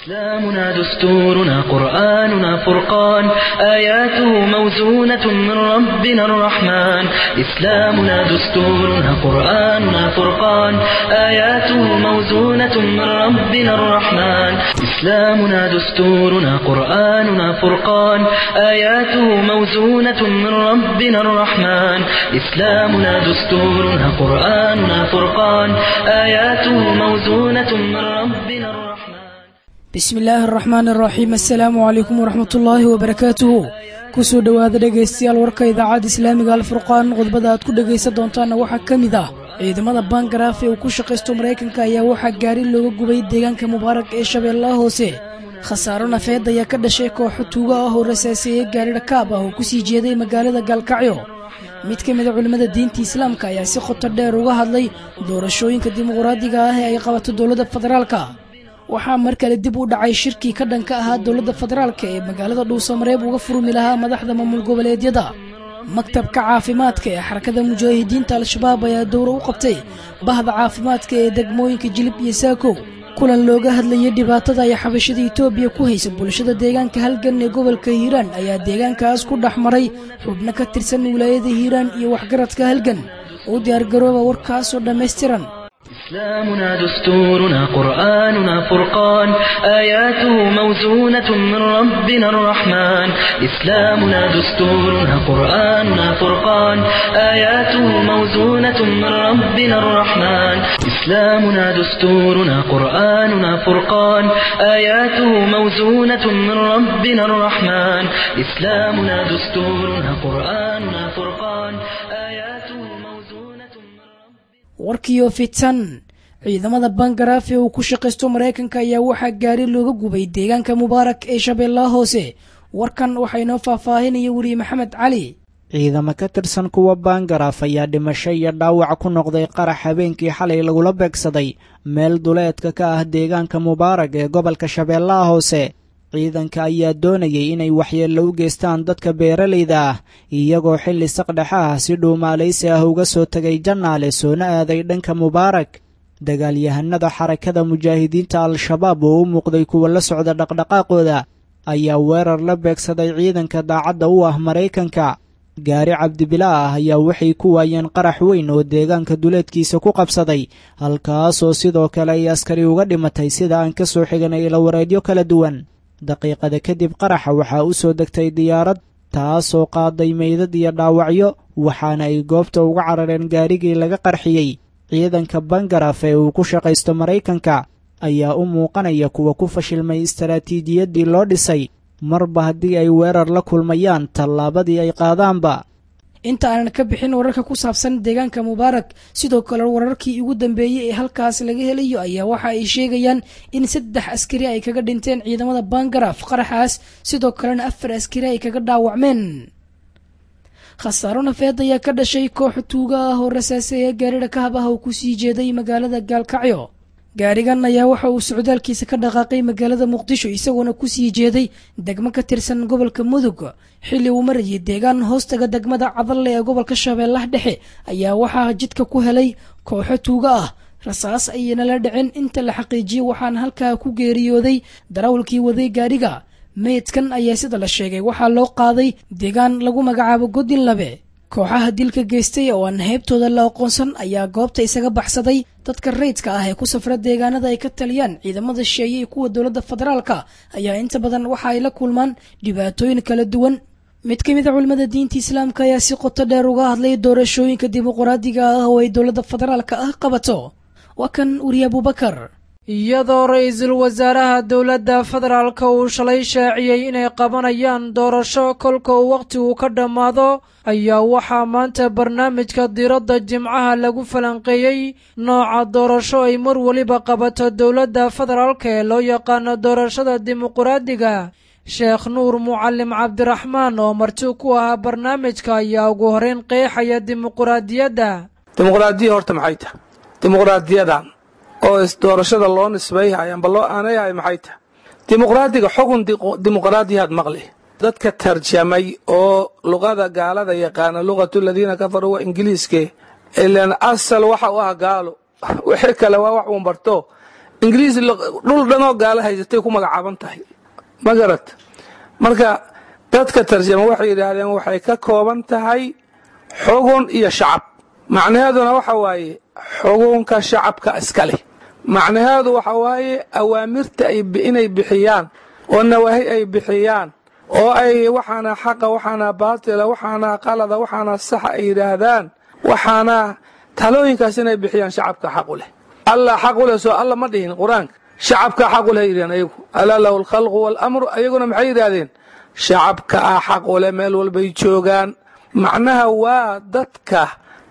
إسلامنا دستورنا قرآننا فرقان آياته موزونة من ربنا الرحمن إسلامنا دستورنا قرآننا فرقان آياته موزونة من ربنا الرحمن إسلامنا دستورنا قرآننا فرقان آياته موزونة من ربنا الرحمن إسلامنا دستورنا قرآننا فرقان آياته موزونة من ربنا الرحمن bismi illaahi araxmaan araxiim assalaamu calaykum waraxmatullaahi wabarakaatuhu kusoo dhowaada dhegaystayaal warka idaacadda islaamiga alfurqaan qodbada aad ku dhegaysan doontaanna waxaa ka mid ah ciidamada bangaraaf ee uu ku shaqaysto maraykanka ayaa waxaa gaari looga gubay deegaanka mubaarak ee shabeellaha hoose khasaaro nafeed ayaa ka dhashay kooxo tuugo ah oo rasaaseeyey gaari dhakaab ah oo kusii jeeday magaalada gaalkacyo mid ka mida culimmada diinta islaamka ayaa si khoto dheer uga hadlay doorashooyinka dimuqraadiga ah ee ay qabato dowladda federaalka waxaa mar kale dib u dhacay shirkii ka dhanka ahaa dowladda federaalka ee magaalada dhuusamareeb uga furmi lahaa madaxda maamul goboleedyada maktabka caafimaadka ee xarakada mujaahidiinta al-shabaab ayaa dowro u qabtay bahda caafimaadka ee degmooyinka jilib iyo saako kulan looga hadlayay dhibaatada ay xabashada etoobiya ku haysa bulshada deegaanka halgan ee gobolka hiiraan ayaa deegaankaas ku dhex maray xubno ka tirsan wilaayada hiiraan iyo waxgaradka halgan u diyaargarooba warkaasoo dhammaystiran إسلامنا دستورنا قرآننا فرقان آياته موزونة من ربنا الرحمن إسلامنا دستورنا قرآننا فرقان آياته موزونة من ربنا الرحمن إسلامنا دستورنا قرآننا فرقان آياته موزونة من ربنا الرحمن إسلامنا دستورنا قرآننا فرقان آياته موزونة من ربنا warkiyo fitan ciidamada bangaraaf ee uu ku shaqaysto maraykanka ayaa waxaa gaari looga gubay deegaanka mubaarak ee shabeellaha hoose warkan waxaa inoo faahfaahinaya weliye maxamed cali ciidamo ka tirsan kuwa bangaraaf ayaa dhimasho iyo dhaawac ku noqday qarax habeenkii xalay lagula beegsaday meel duleedka ka ah deegaanka mubaarak ee gobolka shabeellaha hoose ciidanka ayaa doonayay inay waxyeello u geystaan dadka beeralayda ah iyagoo xilli saqdhexa ah si dhuumaalaysi ah uga soo tegay jannaale soona aaday dhanka mubaarak dagaalyahanada xarakada mujaahidiinta al-shabaab oo u muuqday kuwa la socda dhaqdhaqaaqooda ayaa weerar la beegsaday ciidanka daacadda u ah maraykanka gaari cabdibila ah ayaa waxay ku waayeen qarax weyn oo deegaanka duleedkiisa ku qabsaday halkaasoo sidoo kale ay askari uga dhimatay sida aan ka soo xiganay ilawareedyo kala duwan daqiiqada kadib qaraxa waxaa u soo degtay diyaarad taasoo qaaday meydad iyo dhaawacyo waxaana ay goobta uga carareen gaarigii laga qarxiyey ciidanka bangaraf ee uu ku shaqaysto maraykanka ayaa u muuqanaya kuwa ku fashilmay istaraatiijiyaddii loo dhisay marba haddii ay weerar la kulmayaan tallaabadii ay qaadaanba inta aanan ka bixin wararka ku saabsan deegaanka mubaarak sidoo kale wararkii ugu dambeeyey ee halkaas laga helayo ayaa waxa ay sheegayaan in saddex askari ay kaga dhinteen ciidamada bangaraaf qaraxaas sidoo kalena afar askari ay kaga dhaawacmeen khasaaro nafeed ayaa ka dhashay koox tuuga ah oo rasaaseeya gaarida kahab ah oo kusii jeeday magaalada gaalkacyo gaarigan ayaa waxa uu socdaalkiisa ka dhaqaaqay magaalada muqdisho isagoona kusii jeeday degmo ka tirsan gobolka mudug xilli uu marayay deegaan hoostaga degmada cadalle ee gobolka shabeellaha dhexe ayaa waxaa jidka ku helay kooxo tuuga ah rasaas ayayna la dhicin inta la xaqiijiyey waxaana halkaa ku geeriyooday darawalkii waday gaariga meydkan ayaa sida la sheegay waxaa loo qaaday deegaan lagu magacaabo godin labe kooxaha dilka geystay oo aan heybtooda la aqoonsan ayaa goobta isaga baxsaday dadka rayidka ah ee ku safra deegaanada ay ka taliyaan ciidamada shisheeye iyo kuwa dowladda federaalka ayaa inta badan waxa ay la kulmaan dhibaatooyin kala duwan mid ka mid a culimmada diinta islaamka ayaa si qoto dheer uga hadlay doorashooyinka dimuqraadiga ah oo ay dowladda federaalka ah qabato waa kan weriye abubakar iyadoo ra-iisul wasaaraha dowladda federaalka uu shalay shaaciyey inay qabanayaan doorasho kolka uu wakhtigu ka dhammaado ayaa waxaa maanta barnaamijka diradda jimcaha lagu falanqeeyey nooca doorasho ay mar weliba qabato dowladda federaalka ee loo yaqaano doorashada dimuqraadiga sheekh nuur mucallim cabdiraxmaan oo marti ku ahaa barnaamijka ayaa ugu horeyn qeexaya dimuqraadiyadda dimuqraadiya horta maxay tahay dimuqraadiyadan oo doorashada loo nisbayhay amba loo aanayhay maxay tahay dimuqraadiga xugun dimuqraadiyaad maqli dadka tarjamay oo luqada gaalada yaqaana luqatu ladiina kafaruu waa ingiliiske ilan asal waxa u ah gaalo wixii kale waa wax uun barto ingiriis dhul dhanoo gaalo haysatay ku magacaaban tahay ma garat marka dadka tarjama waxay yidhaahdeen waxay ka kooban tahay xugun iyo shacab macnaheeduna waxa waaye xugunka shacabka iska leh macnaheedu waxa waaye awaamirta inay bixiyaan oo nawaahi ay bixiyaan oo ay waxaana xaqa waxaana baatila waxaana qalada waxaana saxa ay yidhaahdaan waxaana talooyinkaas inay bixiyaan shacabka xaqu leh allah xaqu leh soo alla ma dhihin qur-aanka shacabka xaqu leh yidhahdeen ayagu alaa lahu alkhalqu waalamru ayaguna maxay yidhaahdeen shacabka ah xaqu leh meel walbay joogaan macnaha waa dadka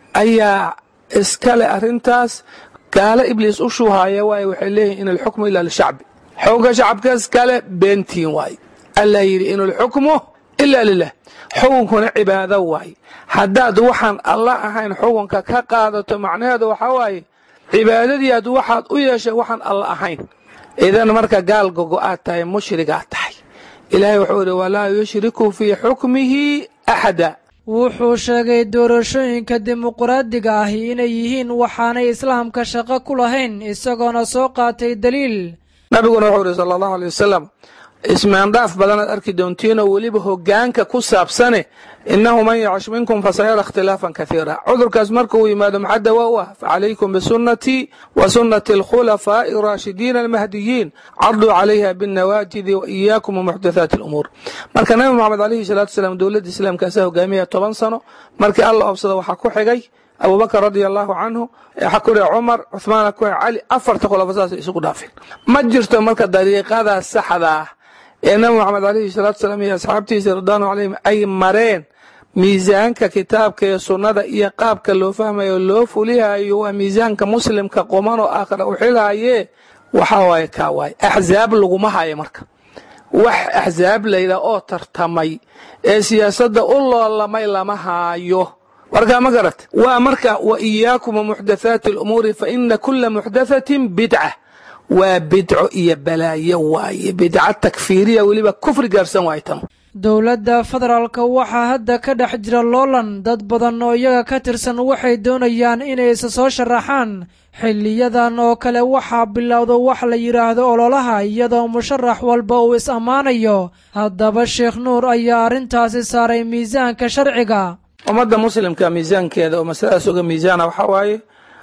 ayaa iska leh arrintaas gaalo ibliis u shuuhaaya waaye waxay leeyihin in alxukmu ilaa lishacbi xukunka shacabka iskale beentiin waaye alla yidhi in alxukmu ilaa lilah xukunkuna cibaado waaye haddaad waxaan alla ahayn xukunka ka qaadato macnaheedu waxaa waaye cibaadadii aad waxaad u yeeshay waxaan alla ahayn idan marka gaal gogo-aad tahay mushrigaad tahay ilaahay wuxuu idhi walaa yushriku fii xukmihi axada wuxuu sheegay doorashooyinka dimuqraadiga ahi inay yihiin waxaanay islaamka shaqo ku lahayn isagoona soo qaatay daliil nabiguna wuxuu ihi sala allahu aley wasalam ismaandhaaf badanaad arki doontiinoo weliba hogaanka ku saabsane innahu man yacish minkum fasayara ikhtilaafan kaiira cudurkaas marka uu yimaado maxaa dawaa u ah facalaykum bisunnatii wa sunnati alkhulafaa'i araashidiina almahdiyiin carduu calayha binnawaajidi wa iyaakum wamuxdathaati alumuur marka nabi moxamed alayhi salaatu wasalaam dowladda islaamka asaa hogaamiyaya toban sano markii alla obsada waxaa ku xigay abubakr radia allahu canhu waxaa ku dhiga cumar cuhmaana ku xiga cali afarta khulafa saasay isugu dhaafeen ma jirto marka dariiqadaa saxda ah ee nabi moxamed alayhi salaatu salaam iyo asxaabtiisa ridwaanu calayhim ay mareen miisaanka kitaabka iyo sunnada iyo qaabka loo fahmayo loo fulihayo waa miisaanka muslimka quman oo aakhira u xilhaye waxaa waaye kaa waaye axzaab laguma hayo marka wax axzaab layidhaah oo tartamay ee siyaasadda u loolamay lama haayo warkaa ma garat waa marka wa iyaakum wamuxdathaati alumuuri fa ina kula muxdathatin bidca waa bidco iyo balaayo waaye bidca takfiiriya weliba kufri gaarsan waaye tan dowladda federaalka waxaa hadda ka dhex jira loolan dad badan oo iyaga ka tirsan waxay doonayaan inay isa soo sharaxaan xiliyadan oo kale waxaa bilowda wax la yidhaahdo ololaha iyadoo musharax walba uu is ammaanayo haddaba sheekh nuur ayaa arrintaasi saaray miisaanka sharciga ummadda muslimka miisaankeeda oo masaladaas uga miisaana waxaa waaye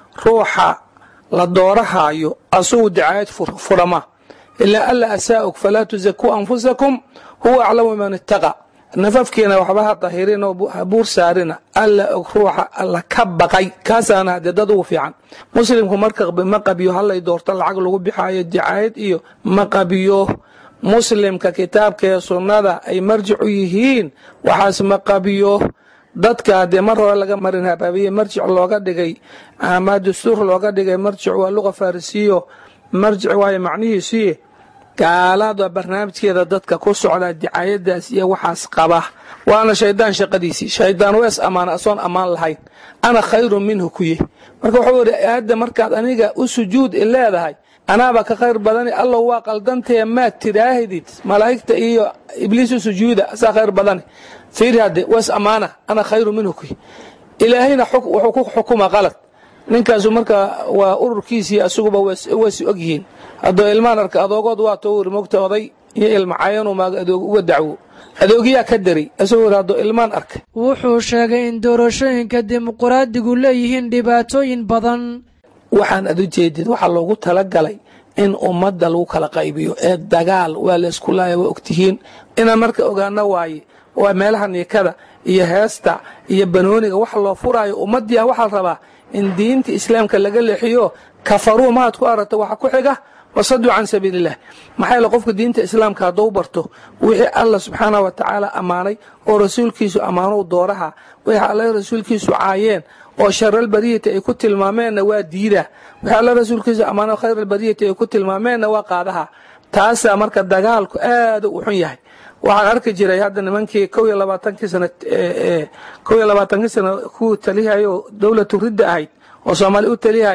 ruuxa la doorahaayo asugu dacaayad furama ilaa alla asaa'uk falaa tusakuu anfusakum huwa aclamu man ittaqa nafafkiina waxba ha dahirin oo ha buur saarina alla og ruuxa alla ka baqay kaasaana hadee dad ugu fiican muslimku marka ma qabiyo hallay doorto lacag lagu bixaayo dacaayad iyo ma qabiyo muslimka kitaabka ee sunnada ay marjic u yihiin waxaas ma qabiyo dadka haddee mar hore laga marin habaabiye marjic looga dhigay ama dastuur looga dhigay marjic waa luqa farisiyo marjic waayo macnihiisii gaalada barnaamijkeeda dadka ku socda dicaayadaas iyo waxaas qaba waana shaydaan shaqadiisii shaydaan wees ammaana asoon ammaan lahayn ana khayrun minhu kuye marka wuxuu yidhi aadda markaad aniga u sujuud i leedahay anaaba ka khayr badani allow waa qaldantee maad tidhaahdid malaa'igta iyo ibliis u sujuuda asaa khayr badani fiiri hadde wees ammaana ana khayrun minhu kuye ilaahayna wuxuu ku xukuma qalad ninkaasu marka waa ururkiisii asuguba waysi og yihiin haddoo ilmaan arka adoogood waa too wiri mogta oday iyo ilmacayanuu maaga adoog uga dacwo adoogiyaa ka daray asagoo wiri haddoo ilmaan arka wuxuu sheegay in doorashooyinka dimuqraadigu leeyihiin dhibaatooyin badan waxaan ad u jeedid waxaa loogu talagalay in ummadda lagu kala qaybiyo ee dagaal waa laysku laaya waa ogtihiin inaan marka ogaano waaye waa meelaha niikada iyo heesta iyo banooniga wax loo furaayo ummaddiia waxaa la rabaa in diinta islaamka laga leexiyo kafaruu maad ku aragta waxa ku xiga wasaduu can sabiililah maxaa yaele qofka diinta islaamka hadduu barto wixii alla subxaanah wa tacaala ammaanay oo rasuulkiisu ammaanow dooraha wixii alla rasuulkiisu caayeen oo sharalbariyati ay ku tilmaameenna waa diida wixii alla rasuulkiisu ammaano khayralbariyati ay ku tilmaameenna waa qaadaha taasaa marka dagaalku aada u xun yahay waxaan arki jiray hadda nimankii kow iyo labaatankii sana kow iyo labaatankii sana ku talihayo dowlatu ridda ahayd oo soomaali u talihayay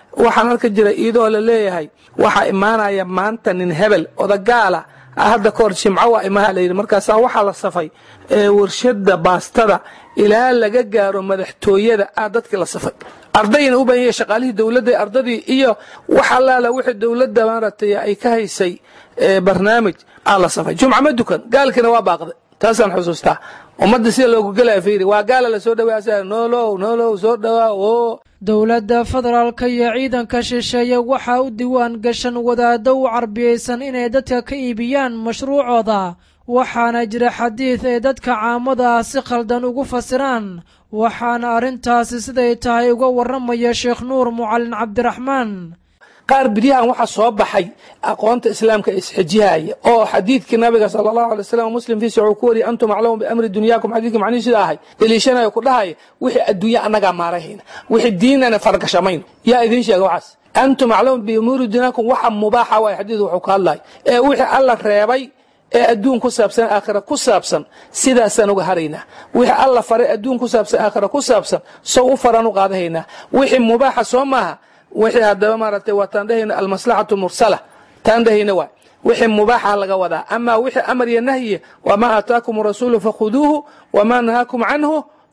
waxaan halka jira iyadoo la leeyahay waxaa imaanaya maanta nin hebel odagaala hadda kahor jimco waa imaha layidhi markaasaa waxaa la safay warshada baastada ilaa laga gaaro madaxtooyada ah dadkii la safay ardayna u bahan yahay shaqaalihii dowladda ardadii iyo wax allaala wixii dowladda maaragtay ay ka haysay barnaamij aa la safay jumca ma dukan gaalkiina waa baaqday taasaan xusuustaa ummadda sida loogu gelaya fiiri waa gaala la soo dhawaa noolow noolow soo dhawaa oo dowladda federaalka iyo ciidanka shisheeye waxaa u diwaan gashan wadaaddo u carbiyaysan inay dadka ka iibiyaan mashruucooda waxaana jira xadiid ay dadka caamada ah si khaldan ugu fasiraan waxaana arrintaasi siday tahay uga warramaya sheekh nuur mucallin cabdiraxmaan qaar biryahan waxaa soo baxay aqoonta islaamka isxijihaya oo xadiidkii nabiga sala allahu alay wasalam muslim fiisa wuxuu ku wariyay antum aclamu biamri dunyaakum xadiidkii macnihi sida ahay deliishanayo ku dhahaya wixii adduunya annagaa maarahayna wixii diinana fargashamayno yaa idiin sheega waxaas antum aclamu biumuuri dunyaakum waxa mubaaxa waay xadiidku wuxuu ka hadlaya ee wixii alla reebay ee adduun ku saabsan aakhira ku saabsan sidaasaan uga haraynaa wixii alla faray adduun ku saabsan aakhira ku saabsan sow u faraan u qaadahaynaa wixii mubaaxa soo maaha wixii haddaba maaragtay waa taan dhahayna almaslaxatu mursala taan dhahayna waay wixii mubaaxa laga wadaa amaa wixii amar iyo nahyi wamaa aataakum rasuulu fakhuduuhu wamaa nahaakum canhu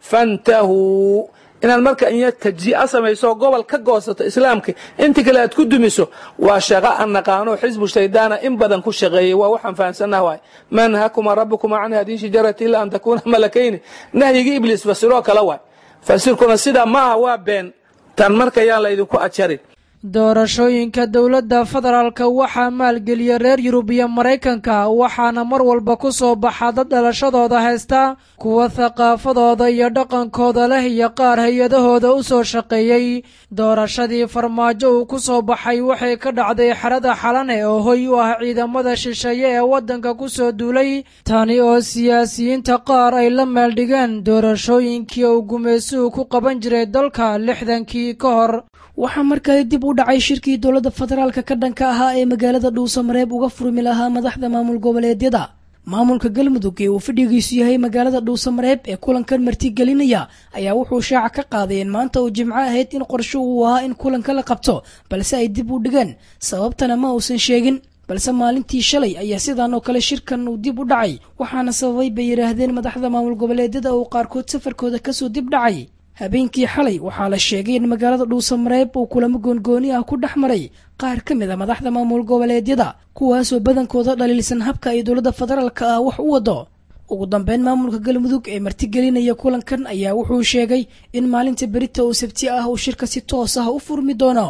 fantahuu inaad marka in tajia samayso gobol ka goosato islaamka inta kale aad ku dumiso waa shaqo aan naqaano xisbu shaydaana in badan ku shaqeeyey waa waxaan fahamsanah waay maa nahakuma rabukuma can hadihi shajarati ila an takuuna malakayni nahyigii ibliis fasiroo kale waay fasirkuna sidaa maaha waa been tan marka yaan laydinku ajarin doorashooyinka dowladda federaalka waxaa maalgeliya reer yurub iyo maraykanka waxaana mar walba ku soo baxa dad dhalashadooda haysta kuwa thaqaafadooda iyo dhaqankooda leh iyo qaar hay-adahooda u soo shaqeeyey doorashadii farmaajo uu ku soo baxay waxay ka dhacday xerada xalane oo hoy u ah ciidamada shisheeye ee waddanka ku soo duulay tani oo siyaasiyiinta qaar ay la meeldhigeen doorashooyinkii uu gumaysuhu ku qaban jiray dalka lixdankii ka hor waxaa markale dib u dhacay shirkii dowladda federaalka ka dhanka ahaa ee magaalada dhuusamareeb uga furmi lahaa madaxda maamul goboleedyada maamulka galmudug ee uu fadhigiisu yahay magaalada dhuusamareeb ee kulankan martigelinaya ayaa wuxuu shaaca ka qaaday in maanta uu jimco ahayd in qorsho uu ahaa in kulanka la qabto balse ay dib u dhigeen sababtana ma uusan sheegin balse maalintii shalay ayaa sidaan oo kale shirkan uu dib u dhacay waxaana sababay bay yidhaahdeen madaxda maamul goboleedyada uu qaarkood safarkooda kasoo dib dhacay habeenkii xalay waxaa la sheegay in magaalada dhuusamareeb uu kulamo goongooni ah ku dhex maray qaar ka mid a madaxda maamul goboleedyada kuwaasoo badankooda dhaliilsan habka ay dowladda federaalka ah wax u wado ugu dambeyn maamulka galmudug ee martigelinaya kulankan ayaa wuxuu sheegay in maalinta berita oo sabti ah uu shirka si toos ah u furmi doono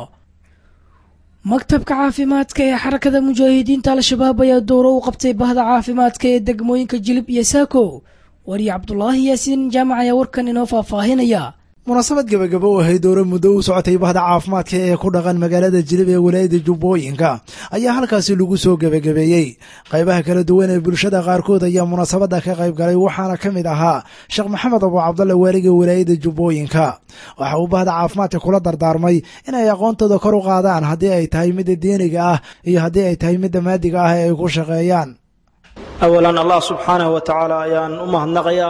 maktabka caafimaadka ee xarakada mujaahidiinta al-shabaab ayaa dowro u qabtay bahda caafimaadka ee degmooyinka jilib iyo saako wariye cabdulaahi yaasiin jaamac ayaa warkan inoo faahfaahinaya munaasabad gebagabo u ahayd dowra muddo u socotay bahda caafimaadka ee ku dhaqan magaalada jilib ee walaayada jubbooyinka ayaa halkaasi lagu soo gebagabeeyey qaybaha kala duwan ee bulshada qaarkood ayaa munaasabadda ka qayb galay waxaana ka mid ahaa sheekh maxamed abu cabdalle waaliga walaayada jubbooyinka waxa uu bahda caafimaadka kula dardaarmay inay aqoontooda kor u qaadaan haddii ay tahay midda diiniga ah iyo haddii ay tahay midda maadiga ah ee ay ku shaqeeyaan awalan allah subxaanahu wa tacaala ayaan u mahadnaqayaa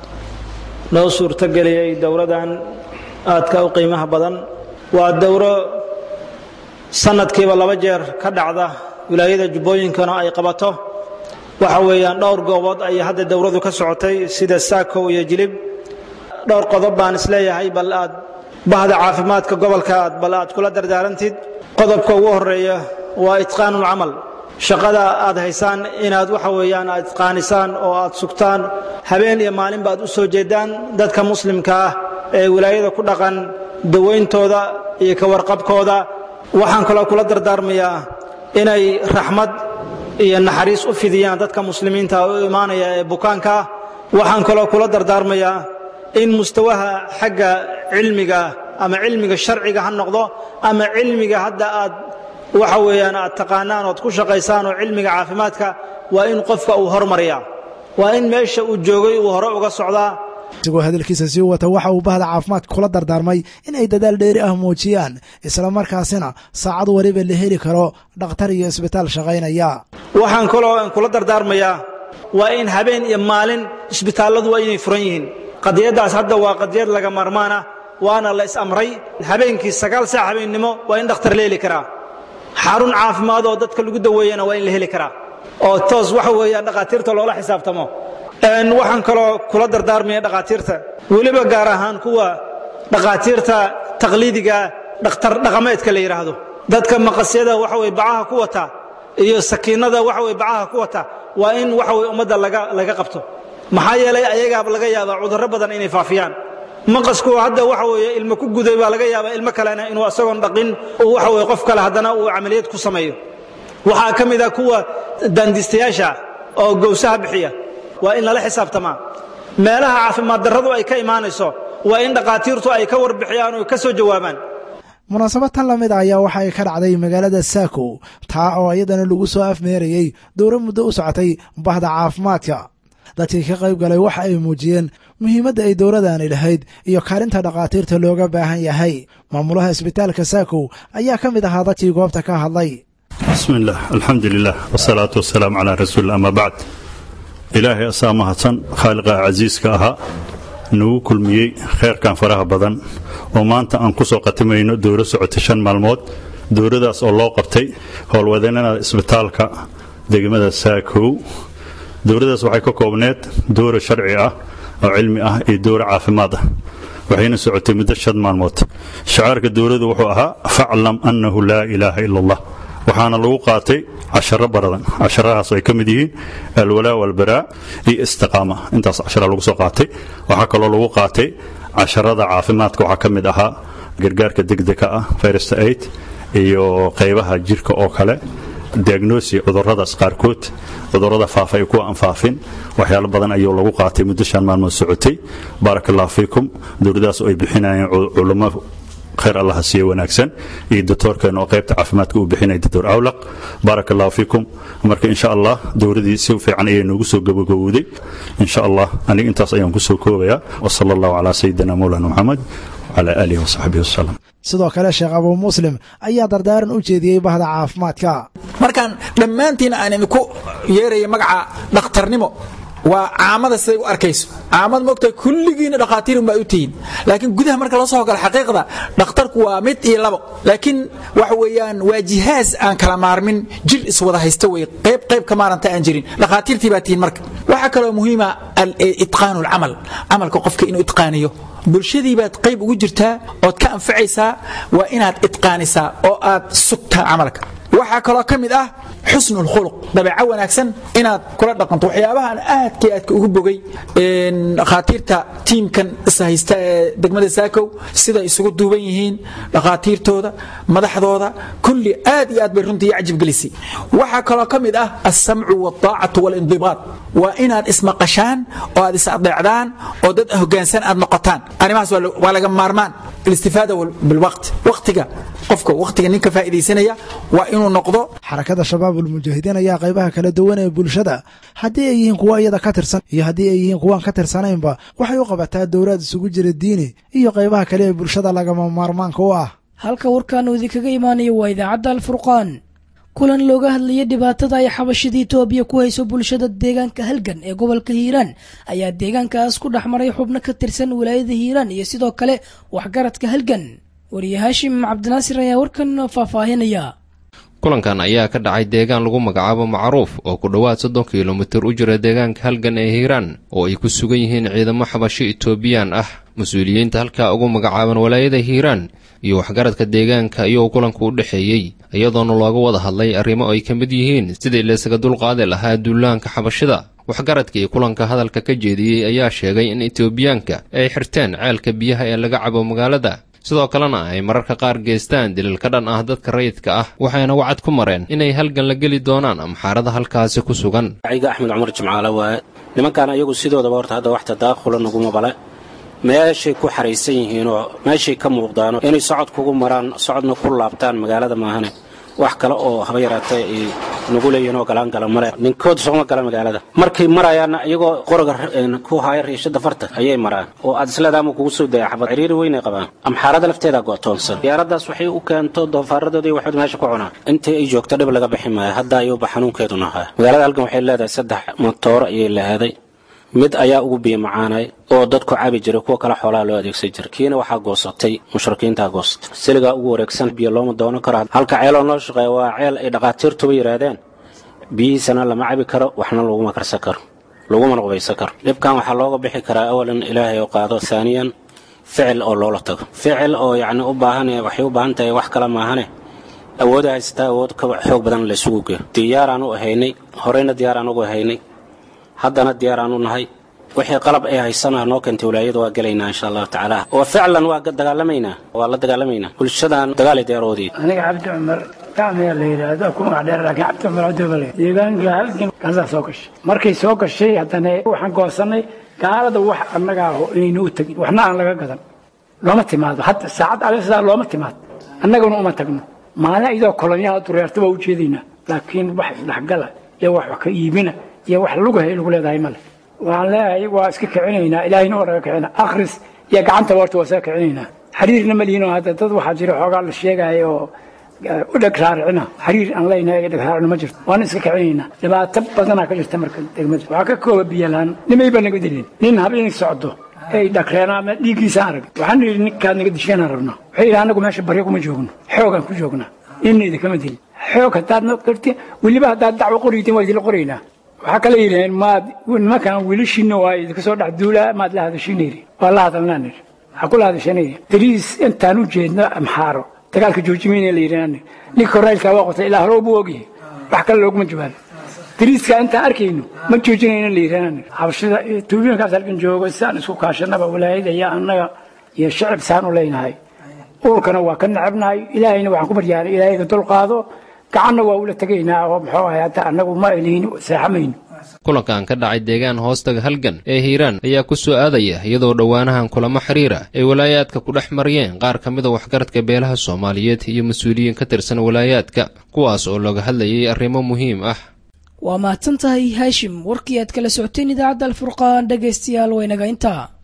noo suurtogeliyey dowladan aadka u qiimaha badan waa dowro sanadkiiba laba jeer ka dhacda wilaayada jubbooyinkana ay qabato waxa weeyaan dhowr goobood ayay hadda dowladu ka socotay sida saakow iyo jilib dhowr qodob baan isleeyahay bal aad bahda caafimaadka gobolka aad bal aad kula dardaarantid qodobka ugu horeeya waa itqaanulcamal shaqada aad haysaan inaad waxa weeyaan aad itqaanisaan oo aad sugtaan habeen iyo maalinba aad u soo jeedaan dadka muslimka ah ee wilaayada ku dhaqan dawayntooda iyo ka warqabkooda waxaan kaloo kula dardaarmayaa inay raxmad iyo naxariis u fidiyaan dadka muslimiinta u imaanaya ee bukaanka ah waxaan kaloo kula dardaarmayaa in mustawaha xagga cilmiga ama cilmiga sharciga ha noqdo ama cilmiga hadda aad waxa weeyaan aad taqaanaan oad ku shaqaysaan oo cilmiga caafimaadka waa in qofka uu hormariyaa waa in meesha uu joogay uu hore uga socdaa isagoo hadalkiisa sii wata waxa uu bahda caafimaadka kula dardaarmay in ay dadaal dheeri ah muujiyaan islamarkaasina saacad waliba la heli karo dhakhtar iyo isbitaal shaqaynaya waxaan kaloo kula dardaarmayaa waa in habeen iyo maalin isbitaalladu waa inay furan yihiin qadiyaddaas hadda waa qadiyad laga maarmaan ah waana la is amray habeenkii sagaal saac habeennimo waa in dhakhtar la heli karaa xarun caafimaad oo dadka lagu daweeyana waa in la heli karaa oo toos waxa weeyaan dhakhaatiirta loola xisaabtamo waxaan kaloo kula dardaarmaya dhakhaatiirta weliba gaar ahaan kuwa dhakhaatiirta taqliidiga dhakhtar dhaqameedka la yidhaahdo dadka maqasyada waxa weye bacaha ku wata iyo sakiinada waxa weye bacaha ku wata waa in waxa weye ummadda laga laga qabto maxaa yeelay ayagaaba laga yaabaa cudurro badan inay faafiyaan maqasku hadda waxa weeye ilmo ku guday baa laga yaabaa ilmo kalena inuu asagoon dhaqin uu waxa weye qof kale haddana uu camaliyad ku sameeyo waxaa ka mid ah kuwa daandiistayaasha oo gowsaha bixiya waa in lala xisaabtamaa meelaha caafimaad darradu ay ka imaanayso waa in dhakhaatiirtu ay ka warbixiyaan oo ka soo jawaabaan munaasabad tan la mid a ayaa waxa ay ka dhacday magaalada saakow taa oo iyadana lagu soo afmeerayey dowro muddo u socotay bahda caafimaadka dadkii ka qayb galay waxa ay muujiyeen muhiimadda ay dowladani lahayd iyo kaalinta dhakhaatiirta looga baahan yahay maamulaha isbitaalka saakow ayaa ka mid ahaa dadkii goobta ka hadlay bismi illaah alxamdu lilah wsalaatu wasalaamu calaa rasuulillah ama bacd ilaahay asaa mahadsan khaaliqa casiiska ahaa nagu kulmiyey kheyrkan faraha badan oo maanta aan ku soo qatimayno dowro socotay shan maalmood dowradaas oo loo qabtay howlwadeennada isbitaalka degmada saakow dowradaas waxay ka koobneed dowra sharci ah oo cilmi ah iyo dowra caafimaad ah waxayna socotay muddo shan maalmood shacaarka dowladu wuxuu ahaa faclam annahu laa ilaaha ila allah waxaana lagu qaatay casharo baradan casharahaas ay ka mid yihiin alwalaa walbaraa iyo istiqaama intaas cashara lagu soo qaatay waxaa kaloo lagu qaatay casharada caafimaadka waxaa ka mid ahaa gargaarka degdega ah first aid iyo qaybaha jirka oo kale diagnosi cuduradaas qaarkood cudurada faafa iyo kuwa aan faafin waxyaalo badan ayuu lagu qaatay muddo shan maalmood socotay baaraka allahu fiikum dowladaas oo ay bixinayeen culummo khayr allaha siiye wanaagsan iyo doctoorkeena oo qaybta caafimaadka uu bixinaya doctor awlaq baaraka allahu fiikum marka insha allah dowladii si fiican ayay noogu soo gabagabowday insha allah aniga intaas ayaan ku soo koobayaa wasala allahu calaa sayidina mawlana muxamed wcala aalihi wasaxbihi wasalam sidoo kale sheekh abuu muslim ayaa dardaaran u jeediyey bahda caafimaadka markaan dhammaantiin aan idinku yeeraya magaca dhakhtarnimo waa caamada siday u arkayso caamad moogtahay kulligiina dhakhaatiir unbaa u tihiin laakiin gudaha marka loo soo galo xaqiiqda dhakhtarku waa mid iyo labo laakiin waxa weeyaan waa jihaaz aan kala maarmin jir iswada haysta wey qayb qayb ka maaranta aan jirin dhakhaatiirtii baa tihiin marka waxaa kaloo muhiima itqaanu alcamal camalka qofka inuu itqaaniyo bulshadii baad qayb ugu jirtaa ood ka anfacaysaa waa inaad itqaanisaa oo aad sugtaa camalka waxaa kaloo ka mid ah xusnu lkhuluq dabeeco wanaagsan inaad kula dhaqanto waxyaabahan aadkii aadka ugu bogay dhakhaatiirta tiimkan ishaysta ee degmada saakow siday isugu duuban yihiin dhakhaatiirtooda madaxdooda kulli aad iyo aad bay runtii cajib gelisay waxaa kaloo ka mid ah alsamcu waaltaacatu waalindibaad waa inaad ismaqashaan oo aad is adeecdaan oo dad hogaansan aad noqotaan arrimahaas waa laga maarmaan alistifaada bilwaqt waqtiga qofka waqtiga ninka faa'iidaysanaya waa inuu noqdo xarakada shabaabulmujaahidiin ayaa qaybaha kala duwan ee bulshada haddii ay yihiin kuwa iyada ka tirsan iyo haddii ay yihiin kuwaan ka tirsanaynba waxay u qabataa dowlaad isugu jira diini iyo qaybaha kale ee bulshada lagama maarmaanka u ah halka warkan uu idinkaga imaanayo waa idaacadda alfurqaan kulan looga hadlayay dhibaatada ay xabashada itoobiya ku hayso bulshada deegaanka halgan ee gobolka hiiraan ayaa deegaankaas ku dhex maray xubno ka tirsan wilaayada hiiraan iyo sidoo kale waxgaradka halgan wariye haashim cabdinaasir ayaa warkan faahfaahinaya kulankan ayaa ka dhacay deegaan lagu magacaabo macruuf oo ku dhowaad soddon kilomitir u jira deegaanka halgan ee hiiraan oo ay ku sugan yihiin ciidamo xabasho itoobiyaan ah mas-uuliyiinta halkaa ugu magacaaban walaayada hiiraan iyo waxgaradka deegaanka ayuu kulanku u dhexeeyey iyadoona looga wada hadlay arrimo ay ka mid yihiin sidii laysaga dulqaadi lahaa duulaanka xabashida waxgaradkii kulanka hadalka ka jeediyey ayaa sheegay in itoobiyaanka ay xirteen ceelka biyaha ee laga cabo magaalada sidoo kalena ay mararka qaar geystaan dilil ka dhan ah dadka rayidka ah waxayna wacad ku mareen inay halgan la geli doonaan amxaarada halkaasi ku sugan ciga axmed cumar jimcaale waaye nimankan ayagu sidoodaba horta hadda wax tadaakhula naguma bale meeshay ku xaraysan yihiinoo meeshay ka muuqdaano inay socod kugu maraan socodna ku laabtaan magaalada maahane wax kale oo haba yaraatee ay nagu leeyihiin oo galaan gala male ninkood sooma gala magaalada markay marayaanna iyagoo qoroga ku haaya riishada farta ayay maraan oo aad isleedaama kugu soo daya xabad ciriiri weynay qabaan amxaarada lafteeda go'toonsan diyaaradaas waxay u keento doofaaradoodii waxood meesha ku cunaan intii ay joogto dhib laga bixi maayo hadda ayuuba xanuunkeedu nahaa magaalada halkan waxay leedahay saddex motooro ayay lahaaday mid ayaa ugu biyo macaanay oo dadku cabi jiray kuwa kale xoolaha loo adeegsan jiray kiina waxaa goosatay mushrikiintaa goosatay siligaa ugu wareegsan biyo looma doonan karo halka ceeloo noo shaqeeya waa ceel ay dhaqaatiirtuba yidhaahdeen biyihiisana lama cabi karo waxna laguma karsan karo lagumana qubaysan karo dhibkan waxaa looga bixi karaa awalan ilaahay oo qaado haaniyan ficil oo loola tago ficil oo yacni u baahan waxay u baahan tahay wax kale maahane awooda haysataa awood ka xoog badan laysugu geeyo diyaaraan u ahaynay horeyna diyaaraan ugu ahaynay haddana diyaaraan u nahay wixii qalab ay haysana noo keentay walaayada waa gelaynaa insha allahu tacaala wa ficlan waa dagaalamaynaa waa la dagaalamaynaa bulshadan dagaal diyaaroodii aniga cabdi cumar gacmiga la yidhaahdo ku magac dheer laakiin cabdi cumar cabdibale deegaanka halgan gaalada soo gashay markay soo gashay haddana waxaan goosanay gaalada wax annaga aho inaynu u tegin waxna aan laga gadan looma timaado hadda saacad alsidaa looma timaado annaguna uma tagno maalin iyadoo kolonyaha dureerta waa u jeedaynaa laakiin wax isdhexgala iyo wax wax ka iibina iyo wax lugahay lagu leedahay male waxaan leeyahay waa iska kicinaynaa ilaahayna waa naga kicina akhris iyo gacanta warta waa iska kicinaynaa xiriirna ma lihinoo hadda dad waxaa jira xoogaa la sheegaayo oo u dheg raaricina xiriir aan leynahay iyo dheg raaricina ma jirto waana iska kicinaynaa dhibaato badanaa ka jirta marka degmada waxaa ka kooba biyalaan nimay baa naga dilin nin habeen socdo ay dhakreen ama dhiiggiisa arag waxaan yidhi ninkaad naga disheenaan rabno waxay yidhi anagu meesha baryo kuma joogno xoogaan ku joognaa ninna idinkama dilin xoog haddaad na garti weliba haddaad dacwo qoraytiin waa idinla qoraynaa waxaa kale yidhaheen maad nimankan wiilashiina waa idinka soo dhex duulaa maad la hadashiina yidhi waa la hadalnaan yidhi waxaa kula hadashana yidhi dariis intaan u jeedno amxaaro dagaalka joojimeyna la yidhi ninka koraylkaa waa qotay ilaa hore buu ogyahay wax kale looguma jawaabo dariiska intaan arkayno ma joojinayna la yidhi habashada tuubooyinkaas halkan joogo sidaan isku kaashanaba walaayada iyo annaga iyo shacib saan u leynahay uurkana waa ka necabnahay ilaahayna waxaan ku baryaanay ilaahayga dulqaado gacanna waa ula tegaynaa oo muxuu ahay hadda annagu ma elihin seexamayno kulankan ka dhacay deegaan hoostaga halgan ee hiiraan ayaa ku soo aadaya iyadoo dhowaanahan kulamo xiriira ay walaayaadka ku dhex mariyeen qaar ka mida waxgaradka beelaha soomaaliyeed iyo mas-uuliyiin ka tirsan walaayaadka kuwaas oo looga hadlayay arrimo muhiim ah waa mahadsan tahay haashim warkii aad kala socoteen idaacadda alfurqaan dhegaystayaal waynaga intaa